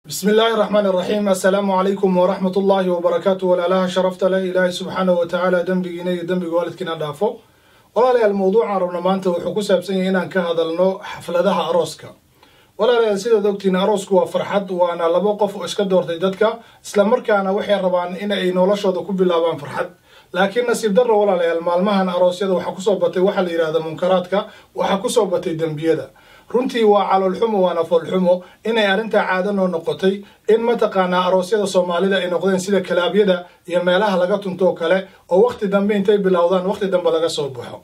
bismi illaahi raxmaan iraxiim assalaamu calaykum waraxmat ullaahi wabarakaatu walaalaha sharafta leh ilaahay subxaanahu wa tacaala dembigiina iyo dembiga waalidkiina dhaafo walaalayaal mawduucaan rabna maanta wuxuu ku saabsan yahay inaan ka hadalno xafladaha arooska walaalayaal sidaad ogtiin aroosku waa farxad waana labo qof oo iska doortay dadka islamarkaana waxay rabaan in ay noloshooda ku bilaabaan farxad laakiin nasiib darro walaalayaal maalmahan aroosyada waxaa kusoo batay waxaa la yidhahda munkaraadka waxaa kusoo batay dembiyada runtii waa caloolxumo waana foolxumo inay arrintaa caado noo noqotay in mataqaanaa aroosyada soomaalida ay noqdeen sida kalaabyada iyo meelaha laga tuntoo kale oo waqti dambe intay bilowdaan waqti dambe laga soo baxo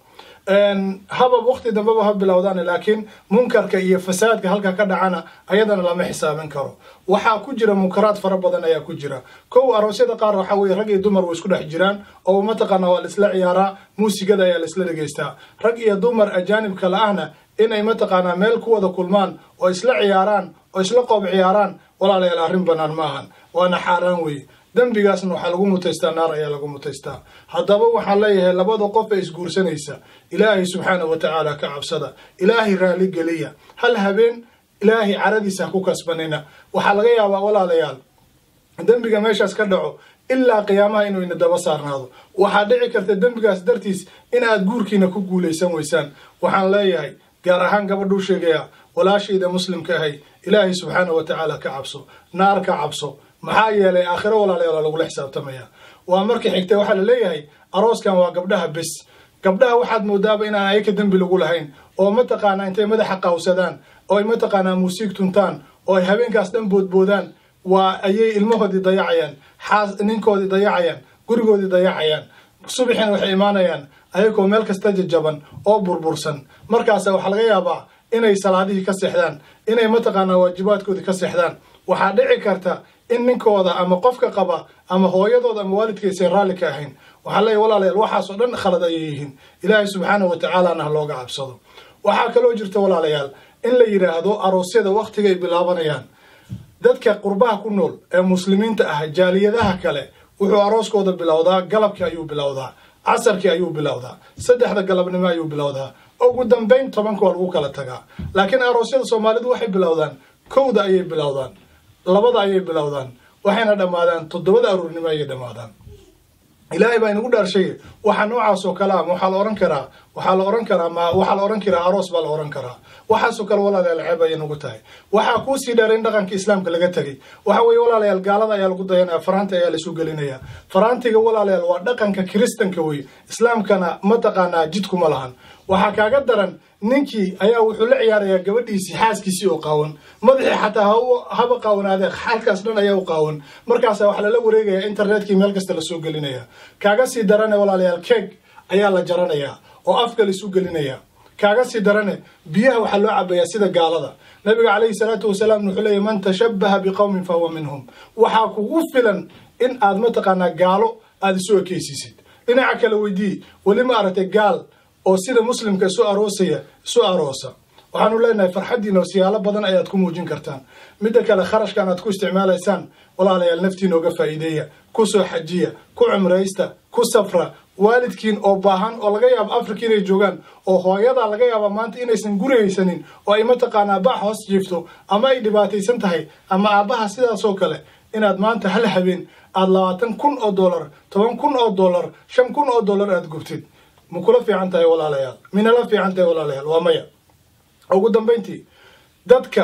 habab waqti dambeba ha bilowdaan laakiin munkarka iyo fasaadka halka ka dhacana ayadana lama xisaabin karo waxaa ku jira munkaraad fara badan ayaa ku jira kow aroosyada qaar waxaa weye rag iyo dumar way isku dhex jiraan oo mataqaana waa laisla ciyaaraa muusigada ayaa laisla dhegeystaa rag iyo dumar ajaanibka la-ahna inay mataqaanaa meel ku wada kulmaan oo isla ciyaaraan oo isla qoob ciyaaraan walaalayaal arrin bannaan ma ahan waana xaaraan weeye dembigaasna waxaa lagu mutaystaa naar ayaa lagu mutaystaa haddaba waxaan leeyahay labada qof ee isguursanaysa ilaahay subxaana wa tacaala ka cabsada ilaahay raali geliya hal habeen ilaahay caradiisa ha ku kasbanina waxaa laga yaabaa walaalayaal dembiga meeshaas ka dhaco ilaa qiyaamaha inuu ina daba saarnaado waxaa dhici karta dembigaas dartiis in aad guurkiina ku guulaysan weysaan waxaan leeyahay gaar ahaan gabadhuu sheegaya walaashayda muslimka ahay ilaahay subxaana wa tacaala ka cabso naar ka cabso maxaa yeelay aakhiro walaalayaal lagula xisaabtamaya waa marka xigtay waxaa la leeyahay arooskan waa gabdhaha bes gabdhaha waxaad moodaaba inaan ayaka dembi lagu lahayn oo mataqaanaa intay madaxa qawsadaan oo ay mataqaanaa muusiig tuntaan oo ay habeenkaas dhan boodboodaan waa ayay ilmahoodii dayacayaan xaas ninkoodii dayacayaan gurigoodii dayacayaan subaxina waxay imaanayaan ayagoo meel kasta jajaban oo burbursan markaasa waxaa laga yaabaa inay salaadihii ka seexdaan inay mataqaanaa waajibaadkoodii ka seexdaan waxaa dhici karta in ninkooda ama qofka qaba ama hooyadooda ama waalidkaysan raalli ka ahayn waxaa leeyahy walaalayaal waxaasoo dhan khalad ayay yihiin ilaahay subxaana wa tacaalana ha looga cabsado waxaa kaloo jirta walaalayaal in la yidhaahdo aroosyada wakhtigay bilaabanayaan dadka qurbaha ku nool ee muslimiinta ah jaaliyadaha kale wuxuu arooskooda bilowdaa galabkii ayuu bilowdaa casarkii ayuu bilowdaa saddexda galabnimo ayuu bilowdaa ugu dambayn tobanka waa lagu kala tagaa laakiin aroosyada soomaalidu waxay bilowdaan kowda ayay bilowdaan labada ayay bilowdaan waxayna dhammaadaan toddobada aruurnimo ayay dhammaadaan ilaahay baa inagu dhaarshay waxaa noocaas oo kale a waxaa la ohan karaa waxaa la ohan karaa ma waxaa la ohan karaa aroos baa la ohan karaa waxaasoo kale walaalayaal ceeb ayay nagu tahay waxaa kuusii dheer in dhaqanka islaamka laga tegay waxa weeye walaalayaal gaalada ayaa lagu dayanaya faraanta ayaa laisu gelinaya faraantiga walaalayaal waa dhaqanka kiristanka wey islaamkana mataqaanaa jidkuma lahan waxaa kaaga daran ninkii ayaa wuxuu la ciyaarayaa gabadhiisii xaaskiisii oo qaawan madaxii xataa haba qaawanaadee xalkaas dhan ayaa u qaawan markaasa waxaa lala wareegayaa internetkii meel kasta lasoo gelinaya kaaga sii darane walaalayaal keeg ayaa la jaranayaa oo afka laisu gelinaya kaaga sii darane biyaha waxaa loo cabayaa sida gaalada nabiga calayhi salaatu wasalaam wuxuu leeyahy man tashabbaha biqowmin fa huwa minhum waxaa kugu filan in aad mataqaanaa gaalo aada isu ekeysiisid dhinaca kale weydii weli ma aragtay gaal oo sida muslimka isu aroosaya isu aroosa waxaanu leenahay farxaddiina siyaalo badan ayaad ku muujin kartaan midda kale kharashkan aad ku isticmaalaysaan walaalayaal naftiina oga faa'iideeya ku soo xajiya ku cumraysta ku safra waalidkiin oo baahan oo laga yaabo afrika inay joogaan oo hooyadaa laga yaaba maanta inaysan guri haysanin oo ay mataqaanaa bax hoos jiifto ama ay dhibaataysan tahay ama aabbaha sidaasoo kale inaad maanta hal habeen aada labaatan kun oo dollar toban kun oo dollar shan kun oo dollar aada gubtid ma kula fiican tahay walaalayaal minala fiican tahay walaalayaal waa maya ugu dambayntii dadka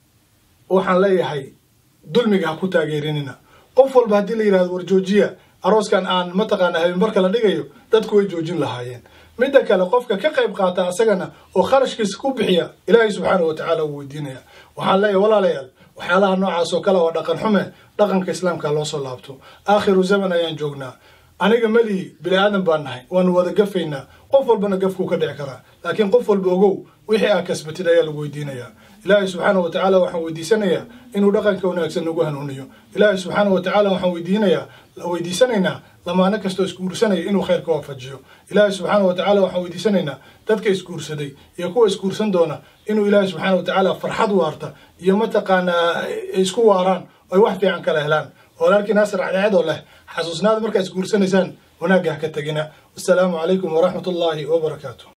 waxaan leeyahay dulmiga ha ku taageerinina qof walba haddii la yidhahdo war joojiya arooskan aan mataqaana habeenbarka la dhigayo dadku way joojin lahaayeen midda kale qofka ka qayb qaata asagana oo kharashkiisa ku bixiya ilaahay subxaana wa tacaala uu weydiinaya waxaan leeyahay walaalayaal waxyaalaha noocaas oo kale waa dhaqan xume dhaqanka islaamka loo soo laabto aakhiru zaman ayaan joognaa aniga melihi bini aadan baan nahay waanu wada gafaynaa qof walbana gafkuu ka dhici karaa laakiin qof walba ogow wixii aa kasbatid ayaa lagu weydiinayaa ilaahay subxaana wa tacaala waxaan weydiisanayaa inuu dhaqanka wanaagsan nagu hanuuniyo ilaahay subxaana wa tacaala waxaan weydiinayaa weydiisanaynaa lamaano kastoo isguursanaya inuu khayr ka waafajiyo ilaahay subxaana wa tacala waxaan weydiisanaynaa dadka isguursaday iyo kuwa isguursan doona inuu ilaahay subxaana wa tacaala farxad waarta iyo mataqaanaa isku waaraan oy wax fiican kala helaan walaalkii naasir cadceedoo leh xasuusnaada markaa isguursanaysaan wanaagga ha ka tegina wasalaamu calaykum waraxmat ullaahi wabarakaatu